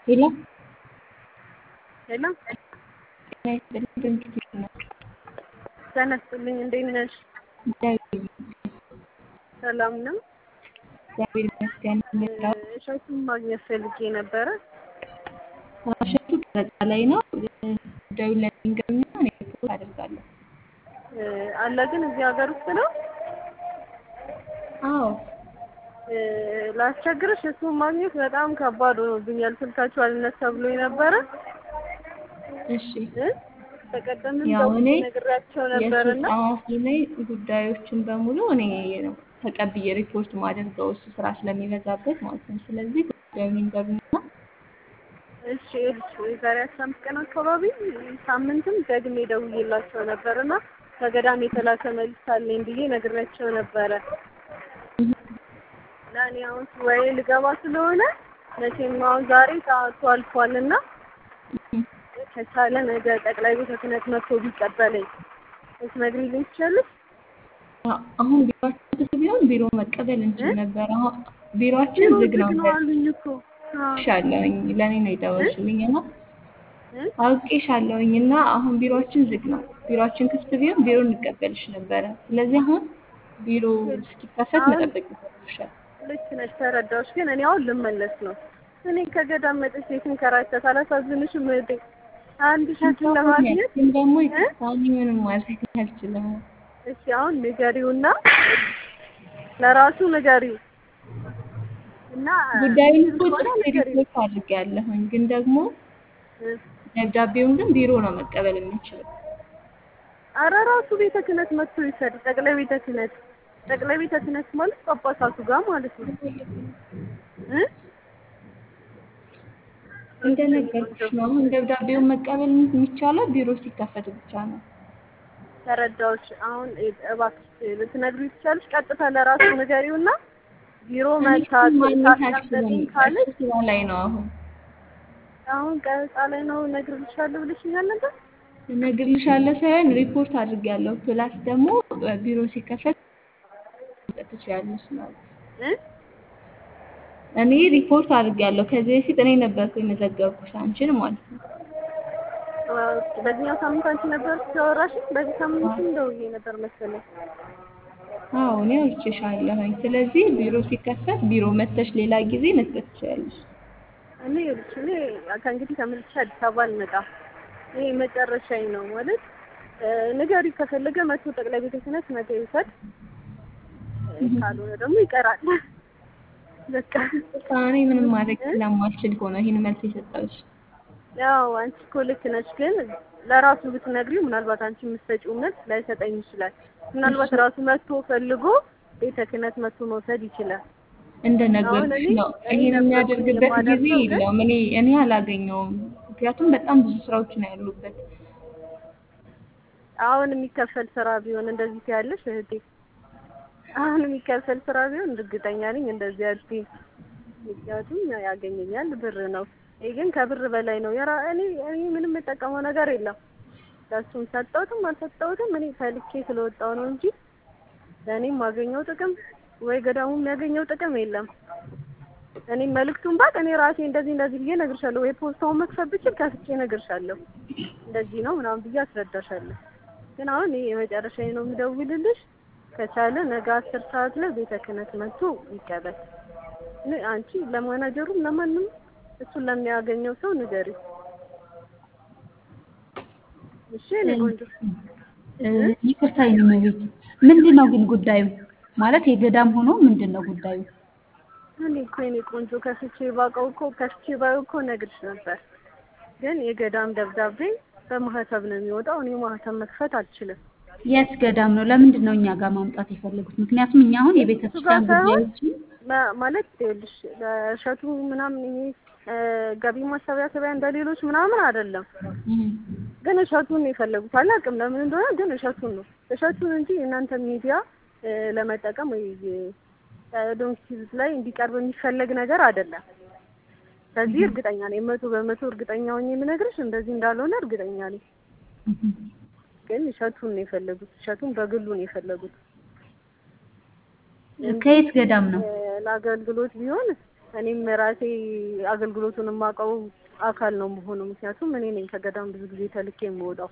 ሄሎ ሄሎ ጤና ይስጥልኝ ድንግት ነው። ተነስልኝ። እንዴት ነሽ? እግዚአብሔር ይመስገን። ሰላም ነው። እግዚአብሔር ይመስገን። ምራው እሸቱን ማግኘት ፈልጌ ነበረ። እሸቱ ቀረጻ ላይ ነው። ጉዳዩን ለሚንገርና እኔ ሪፖርት አደርጋለሁ። አለ ግን እዚህ ሀገር ውስጥ ነው። አዎ ላስቸግርሽ፣ እሱን ማግኘት በጣም ከባድ ሆኖብኛል። ስልካችሁ አልነሳ ብሎኝ ነበረ። እሺ እ በቀደምም ያው እኔ ደውዬ ነግሬያቸው የእሱ ነበርና ጸሐፊ ነኝ። ጉዳዮችን በሙሉ እኔ ነው ተቀብዬ ሪፖርት ማደርገው እሱ ስራ ስለሚበዛበት ማለት ነው። ስለዚህ ጉዳዩን ይንገሩና እሺ እሺ የዛሬ አስራ አምስት ቀን አካባቢ ሳምንትም ደግሜ ደውዬላቸው ነበር እና ከገዳም የተላከ መልዕክት አለኝ ብዬ ነግሬያቸው ነበረ እና እኔ አሁን ወይ ልገባ ስለሆነ መቼም አሁን ዛሬ ሰዓቱ አልፏል እና ከቻለ ነገ ጠቅላይ ቤተ ክህነት መጥቶ ቢቀበለኝ ልትነግሪልኝ ትችያለሽ? አሁን ቢሮአችን ክፍት ቢሆን ቢሮ መቀበል እንችል ነበር። አሁን ቢሮአችን ቢሮ ዝግ ነው ዝግ ነው አሉኝ እኮ አዎ። አውቄሻለሁኝ። ለእኔ ነው የደወልሽልኝ እና እ? አውቄሻለሁኝ እና አሁን ቢሮአችን ዝግ ነው። ቢሮአችን ክፍት ቢሆን ቢሮ እንቀበልሽ ነበረ። ስለዚህ አሁን ቢሮ እስኪከፈት አሁን- መጠበቅ ይኖርብሻል። ልክ ነሽ፣ ተረዳሁሽ። ግን እኔ አሁን ልመለስ ነው። እኔ ከገዳም መጥቼ ስንከራተት አላሳዝንሽም እህቴ? አንድ ሸክም ለማግኘት ግን ደግሞ እ? ይቅርታኝ ምንም ማድረግ አልችልም። እሺ አሁን ንገሪውና ለራሱ ንገሪው እና ጉዳዩን እኮ ከሆነ ጽፌ ንገሪው። ሪፖርት አድርጌያለሁኝ። ግን ደግሞ እ? ደብዳቤውን ግን ቢሮ ነው መቀበል የሚችለው። ኧረ ራሱ ቤተ ክህነት መጥቶ ይሰድ። ጠቅላይ ቤተ ክህነት ጠቅላይ ቤተ ክህነት ማለት ጳጳሳቱ ጋር ማለት ነው እ? እንደነገርኩሽ ነው። አሁን ደብዳቤውን መቀበል የሚቻለው ቢሮ ሲከፈት ብቻ ነው። ተረዳሁሽ። አሁን እባክሽ ልትነግሪው ትችያለሽ። ቀጥታ ለራሱ ንገሪውና ቢሮ መታ እኔ ማግኘት አልችልም። ታስቀምጠልኝ ካለች እሱ ስራ ላይ ነው አሁን አሁን ቀረጻ ላይ ነው እነግርልሻለሁ ብለሽኛል ነበር። እነግርልሻለሁ ሳይሆን ሪፖርት አድርጌያለሁ። ፕላስ ደግሞ ቢሮ ሲከፈት መስጠት ትችያለሽ ማለት ነው። እ? እኔ ሪፖርት አድርጌያለሁ። ከዚህ በፊት እኔ ነበርኩ የመዘገብኩሽ አንቺን ማለት ነው። በዚህኛው ሳምንት አንቺ ነበር ሲያወራሽ፣ በዚህ ሳምንትም ደውዬ ነበር መሰለኝ። አዎ እኔ አውርቼሻለሁኝ። ስለዚህ ቢሮ ሲከፈት ቢሮ መተሽ ሌላ ጊዜ መስጠት ትችያለሽ። እኔ ይኸውልሽ እኔ ከእንግዲህ ተመልሼ አዲስ አበባ አልመጣም። ይሄ መጨረሻዬ ነው ማለት እ፣ ንገሪው ከፈለገ መቶ ጠቅላይ ቤተ ክህነት ነገ ይውሰድ፣ እ፣ ካልሆነ ደግሞ ይቀራል። በቃ እኔ ምንም ማድረግ ስለማልችል እኮ ነው ይህን መልስ የሰጠሁሽ። ያው አንቺ እኮ ልክ ነች፣ ግን ለራሱ ብትነግሪው ምናልባት አንቺ የምትሰጪው መልስ ላይሰጠኝ ይችላል። ምናልባት ራሱ መጥቶ ፈልጎ ቤተ ክህነት መጥቶ መውሰድ ይችላል። እንደነገርኩሽ እኔ- ነው። እኔ ይሄን ነበርኩኝ የሚያደርግበት ጊዜ የማደርገው ግን- የለውም። እኔ እኔ አላገኘውም። ምክንያቱም በጣም ብዙ ስራዎች ነው ያሉበት። አሁን የሚከፈል ስራ ቢሆን እንደዚህ ትያለሽ እህቴ። አሁን የሚከፈል ስራ ቢሆን እርግጠኛ ነኝ እንደዚህ አልኩኝ። ምክንያቱም ያገኘኛል ብር ነው። ይሄ ግን ከብር በላይ ነው። የራ እኔ እኔ ምንም የጠቀመው ነገር የለም። ለእሱም ሰጠሁትም አልሰጠሁትም እኔ ተልኬ ስለወጣሁ ነው እንጂ ለእኔ የማገኘው ጥቅም ወይ ገዳሙ የሚያገኘው ጥቅም የለም። እኔ መልዕክቱን ባቅ እኔ ራሴ እንደዚህ እንደዚህ ብዬ እነግርሻለሁ። ወይ ፖስታውን መክፈት ብችል ከፍቼ እነግርሻለሁ። እንደዚህ ነው ምናምን ብዬ አስረዳሻለሁ። ግን አሁን ይሄ የመጨረሻዬ ነው የምደውልልሽ። ከቻለ ነገ አስር ሰዓት ላይ ቤተ ክህነት መጥቶ ይቀበል። እኔ አንቺ ለማናጀሩም ለማንም እሱን ለሚያገኘው ሰው ንገሪው። እሺ እኔ ቆንጆ ይቅርታ ቤት ምንድን ነው ግን ጉዳዩ? ማለት የገዳም ሆኖ ምንድን ነው ጉዳዩ? እኔ እኮ የኔ ቆንጆ ከፍቼ ባውቀው እኮ ከፍቼ ባየው እኮ እነግርሽ ነበር። ግን የገዳም ደብዳቤ በማህተብ ነው የሚወጣው። እኔ ማህተብ መክፈት አልችልም። የት ገዳም ነው? ለምንድን ነው እኛ ጋር ማምጣት የፈለጉት? ምክንያቱም እኛ አሁን የቤተ እሱ ጋር ክርስቲያን ሳይሆን ጉዳዮችን ማ- ማለት ይኸውልሽ በእሸቱ ምናምን ይሄ እ፣ ገቢ ማሰባሰቢያ እንደሌሎች ምናምን አይደለም። እም፣ ግን እሸቱን ነው የፈለጉት። አላውቅም ለምን እንደሆነ ግን እሸቱን ነው እሸቱን እንጂ የእናንተ ሚዲያ እ፣ ለመጠቀም ወይ ዶንኪዝ ላይ እንዲቀርብ የሚፈለግ ነገር አይደለም። በዚህ እርግጠኛ ነኝ፣ መቶ በመቶ እርግጠኛ ሆኜ የምነግርሽ እንደዚህ እንዳልሆነ እርግጠኛ ነኝ። እም። ግን እሸቱን ነው የፈለጉት። እሸቱን በግሉ ነው የፈለጉት። ከየት ገዳም ነው? እ፣ ለአገልግሎት ቢሆን እኔም ራሴ አገልግሎቱን የማውቀው አካል ነው መሆኑ። ምክንያቱም እኔ ነኝ ከገዳም ብዙ ጊዜ ተልኬ የምወጣው።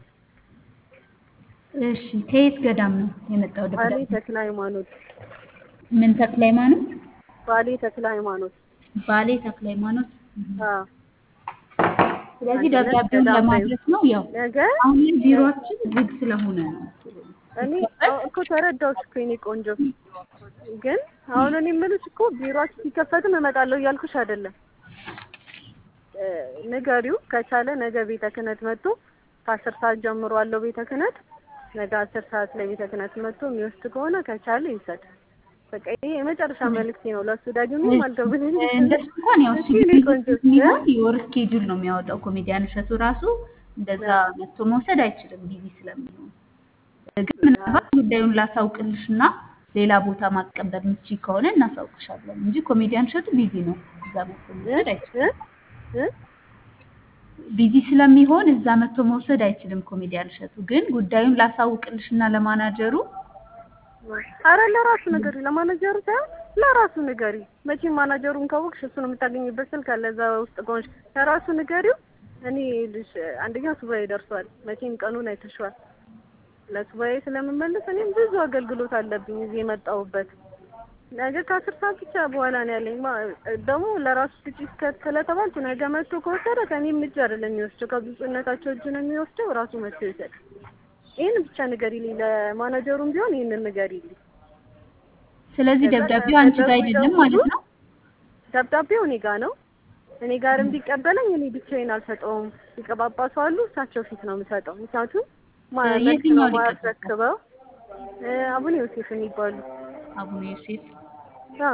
እሺ ከየት ገዳም ነው የመጣው ባሌ ደብዳቤ? ተክለ ሃይማኖት ምን ተክለ ሃይማኖት? ባሌ ተክለ ሃይማኖት ባሌ ተክለ ሃይማኖት። አዎ ስለዚህ አንድነት ደብዳቤውን ገዳም ላይ ለማድረስ ነው። ያው ነገ አሁን ላይ ቢሮአችን ዝግ ስለሆነ ነው። እኔ አዎ እኮ ተረዳሁሽ እኮ የኔ ቆንጆ። ግን አሁን እኔ የምልሽ እኮ ቢሮአችን ሲከፈትም እመጣለሁ እያልኩሽ አይደለም። እ ንገሪው ከቻለ ነገ ቤተ ክህነት መጥቶ ከአስር ሰዓት ጀምሮ አለው ቤተ ክህነት። ነገ አስር ሰዓት ላይ ቤተ ክህነት መጥቶ የሚወስድ ከሆነ ከቻለ ይውሰድ። በቃ ይሄ የመጨረሻ መልዕክቴ ነው። ለእሱ ደግሞ አልደውልም። እንደሱ እንኳን ያው እሺ የኔ ቆንጆ የሚሆን የወር ስኬጁል ነው የሚያወጣው። ኮሜዲያን እሸቱ ራሱ እንደዛ መጥቶ መውሰድ አይችልም ቢዚ ስለሚሆን። ግን ምናልባት ጉዳዩን ላሳውቅልሽ እና ሌላ ቦታ ማስቀበል የምትችይ ከሆነ እናሳውቅሻለን እንጂ ኮሜዲያን እሸቱ ቢዚ ነው። እዛ መጥቶ መውሰድ አይችልም። እ እ ቢዚ ስለሚሆን እዛ መጥቶ መውሰድ አይችልም ኮሜዲያን እሸቱ። ግን ጉዳዩን ላሳውቅልሽ እና ለማናጀሩ አረ ለራሱ ንገሪ፣ ለማናጀሩ ሳይሆን ለራሱ ንገሪ። መቼም ማናጀሩን ካወቅሽ እሱን የምታገኝበት ስልክ አለ እዛ ውስጥ ከሆንሽ ለራሱ ንገሪው። እኔ ልሽ አንደኛ ሱባኤ ደርሷል። መቼም ቀኑን አይተሽዋል። ለሱባኤ ስለምመለስ እኔም ብዙ አገልግሎት አለብኝ እዚህ የመጣሁበት። ነገ ከአስር ሰዓት ብቻ በኋላ ነው ያለኝ። ማ- ደግሞ ለራሱ ስጪ እስከ- ስለተባልኩ ነገ መጥቶ ከወሰደ ከእኔም እጅ አይደለም የሚወስደው ከብፁዕነታቸው እጅ ነው የሚወስደው። ራሱ መጥቶ ይውሰድ። ይህን ብቻ ንገሪልኝ። ለማናጀሩም ቢሆን ይህንን ንገሪልኝ። ስለዚህ ከዛ ደብዳቤው አንቺ ጋር አይደለም ማለት ነው። ደብዳቤው እኔ ጋር ነው። እኔ ጋርም ቢቀበለኝ እኔ ብቻዬን አልሰጠውም። ሊቀ ጳጳሱ አሉ፣ እሳቸው ፊት ነው የምሰጠው። ምክንያቱም ማ- እ መልስ የትኛው ነው ሊቀ ማስረክበው። እ አቡነ ዮሴፍ የሚባሉ አቡነ ዮሴፍ አዎ፣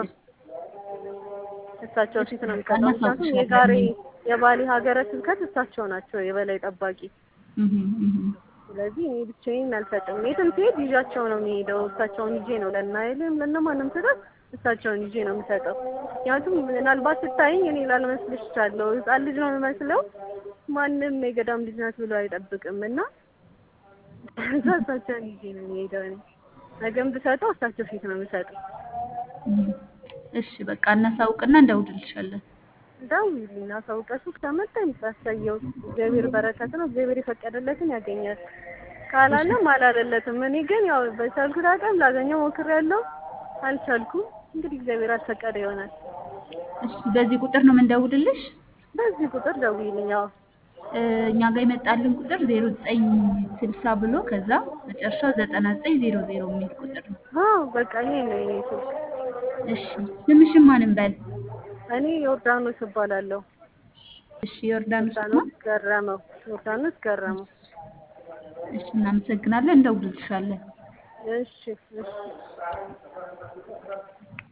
እሳቸው ፊት ነው በቃ የምሰጠው። ምክንያቱም እናሳውቅሻለን። የዛሬ የባሌ ሀገረ ስብከት እሳቸው ናቸው የበላይ ጠባቂ። እህ እህ ስለዚህ እኔ ብቻዬን አልሰጥም። የትም ስሄድ ይዣቸው ነው የሚሄደው። እሳቸውን ይዤ ነው ለናይልም ለነማንም ስጠት እሳቸውን ይዤ ነው የምሰጠው። ምክንያቱም ምናልባት ስታይኝ እኔ ላልመስልሽ እችላለሁ። ሕፃን ልጅ ነው የምመስለው። ማንም የገዳም ልጅ ናት ብሎ አይጠብቅም እና እዛ እሳቸውን ይዤ ነው የሚሄደው። እኔ ነገም ብሰጠው እሳቸው ፊት ነው የምሰጠው። እህ እሺ በቃ እናሳውቅና እንደውልልሻለን። ደውዪልኝ፣ አሳውቀሱ ከመጣ የምታሳየው እግዚአብሔር በረከት ነው። እግዚአብሔር የፈቀደለትን ያገኛል። ካላለም አላለለትም። እኔ ግን ያው በቻልኩት አቅም ላገኘው ሞክሬያለሁ፣ አልቻልኩም። እንግዲህ እግዚአብሔር አልፈቀደ ይሆናል። እሺ በዚህ ቁጥር ነው የምንደውልልሽ። በዚህ ቁጥር ደውዪልኝ። ያው እ እኛ ጋር የመጣልን ቁጥር 0960 ብሎ ከዛ መጨረሻው 9900 የሚል ቁጥር ነው። አዎ በቃ ይሄ ነው የኔ ስልክ። እሺ ስምሽን ማን እንበል? እኔ ዮርዳኖስ እባላለሁ። እሺ ዮርዳኖስ ነው። ዮርዳኖስ ገረመው። ዮርዳኖስ ገረመው። እሺ እናመሰግናለን። እንደውልልሻለን። እሺ እሺ